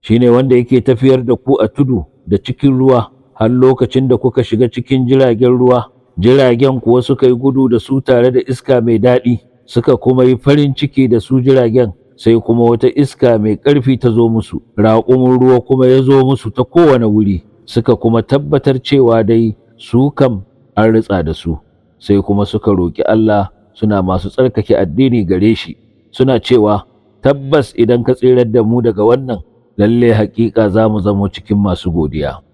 shine wanda yake tafiyar da ku a tudu da cikin ruwa har lokacin da kuka shiga cikin jiragen ruwa jiragen kuwa suka yi gudu da su tare da iska mai daɗi suka kuma yi farin ciki da su jiragen sai kuma wata iska mai ƙarfi ta zo musu raƙumin ruwa kuma ya zo musu ta kowane wuri suka kuma tabbatar cewa dai su kam an ritsa da su sai kuma suka roƙi Allah suna masu tsarkake addini gare shi suna cewa tabbas idan ka tsirar da mu daga wannan lalle haƙiƙa za mu zamo cikin masu godiya